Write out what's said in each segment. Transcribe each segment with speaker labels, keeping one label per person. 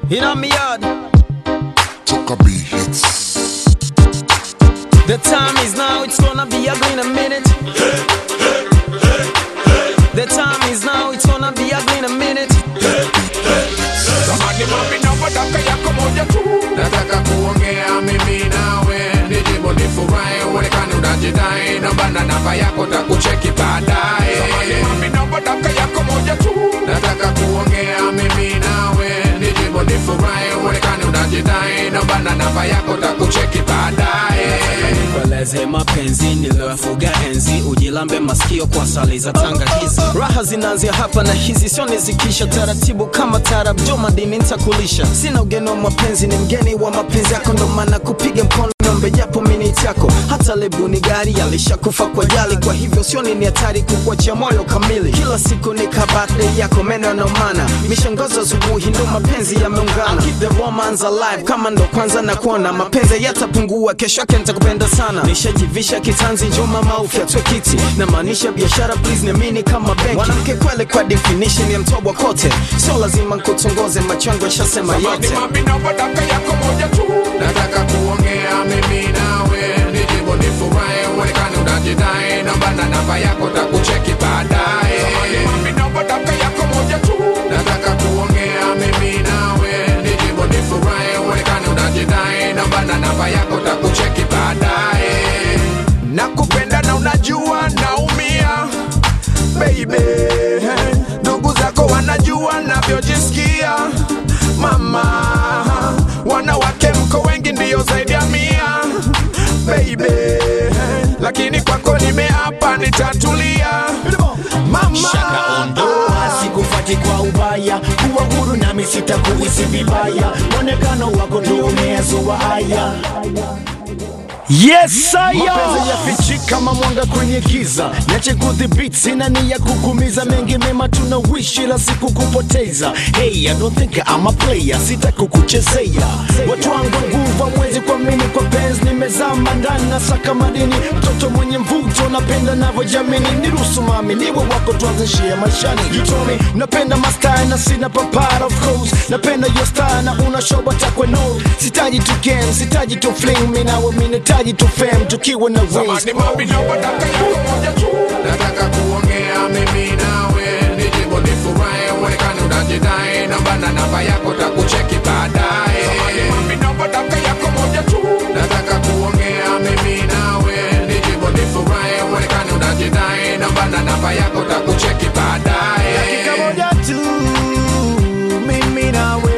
Speaker 1: In on me yard.
Speaker 2: Toka B hits.
Speaker 1: The time is now, it's gonna be ugly in a minute. The time is now, it's gonna be ugly in a minute.
Speaker 3: Samani mami naomba dakika yako moja tu Nataka kuongea mimi nawe Nijibu nifurahi uonekane unajidai Naomba na namba yako takucheki baadaye Samani mami naomba dakika yako moja tu Nataka kuongea mimi nawe Nijibu nifurahi uonekane unajidai Naomba na namba yako takucheki baadaye
Speaker 1: Peleze mapenzi niliyofuga enzi, ujilambe masikio kwa sali za tangakizi. Raha zinaanzia hapa na hizi sio nizikisha taratibu kama tarab, jo madini nitakulisha. Sina ugeni wa mapenzi, ni mgeni wa mapenzi yako, ndo maana kupiga mkono niombe japo miniti yako. Hata lebu ni gari alishakufa kwa jali, kwa hivyo sio ni hatari kukuachia moyo kamili. Kila siku ni birthday yako, meno yanaumana, mishangazo asubuhi, ndo mapenzi yameungana. Keep the romance alive, kama ndo kwanza na kuona mapenzi yatapungua, kesho yake nitakupenda sana. Nishajivisha kitanzi, njoo mama ufyatwe kiti, na maanisha biashara, please niamini kama benki. Mwanamke kweli kwa definition ya mtobwa kote, sio lazima nkutongoze, machongo yashasema
Speaker 3: Samani
Speaker 1: yote.
Speaker 3: mami naomba dakika yako moja tu Nataka kuongea mimi nawe Nijibu nifurahi uonekane unajidai Naomba na namba yako takucheki baadaye Samani mami naomba dakika yako moja tu Nataka kuongea mimi nawe Nijibu nifurahi uonekane unajidai Naomba na namba yako takucheki baadaye Nakupenda na unajua naumia baby ndugu zako wanajua navyojisikia mama wanawake mko wengi ndiyo zaidi ya mia baby lakini kwako nimeapa nitatulia mama
Speaker 4: shaka ondoa sikufati kwa ubaya kuwa huru nami sitakuhisi vibaya mwonekano wako ndio umeyazoa haya Yes, mapenzi yafichi kama mwanga kwenye giza, niache kudhibiti, sina nia kukumiza, mengi mema tunawishi, ila siku kupoteza. Hey, I don't think I'm a player, sita kukuchezea. Watu wangu nguvu mwezi kwa mini kwa penzi, nimezama ndani na saka madini, mtoto mwenye mvuto, napenda navyojamini, niruhusu mami niwe wako, tuanze share maishani. You told me napenda mastaa na sina papara, of course, napenda your style na una show takwe no, sitaji tu game, sitaji tu fling, mimi nawe mimi nahitaji tu fame, tukiwa na wings.
Speaker 3: Samani mami naomba dakika yako moja tu Nataka kuongea mimi nawe Nijibu nifurahi uonekane unajidai Naomba na namba yako takucheki baadaye Samani mami naomba dakika yako moja tu Nataka kuongea mimi nawe Nijibu nifurahi uonekane unajidai Naomba na namba yako takucheki baadaye
Speaker 4: dakika moja tu mimi nawe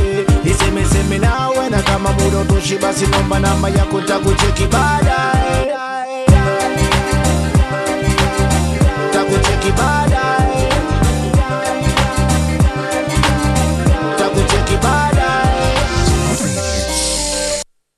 Speaker 4: nisemeseme nawe na kama muda utoshi basi nomba namba yako takucheki baadaye